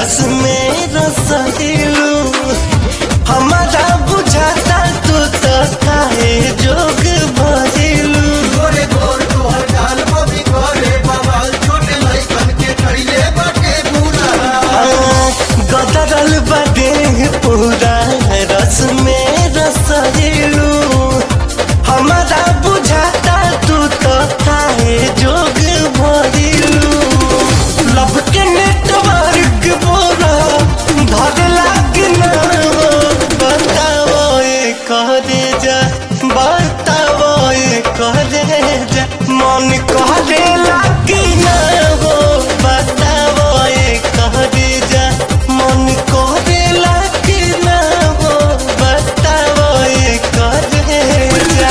रस में रसलू हमारा बुझाता तू तो काहे जोग भरिलू गोरे गोर तोहर गाल बबी करे बवाल छोटे लइकन के कइले बाटे बुरा गदरल बदे पूरा रस में रसलू हमारा बुझाता तू तो काहे जोग भरिलू लब के नेटवर्क बोरा धर लाग ना हो बताओ ये करे जा बताओ ये करे जा मन करे लाग ना हो बताओ ये करे जा मन करे लाग ना हो बताओ ये करे जा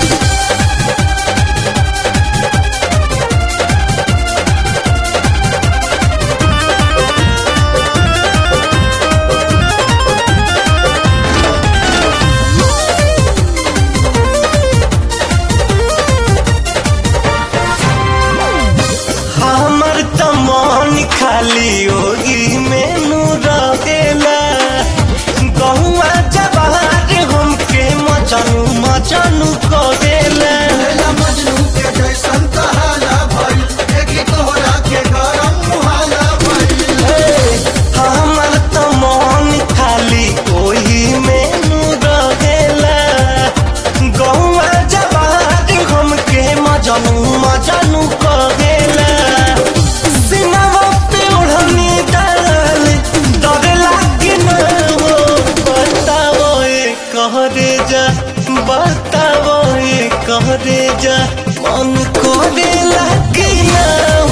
हमर त मन खाली ओही मेनू रहेला गहुआ जवार हमके मचनू मचनू करेला लैला मजनू के जैसन कहाला भइल देखी तोहरा के गरम मुहाला भइल हमर त मन खाली ओही मेनू रहेला गहुआ जवार हमके मचनू मचनू करेला सिनवा पे ओढ़नी डाल डर लागे न हो बताओ ये कहरे जा बताओ ये कहरे जा मन करे लागे न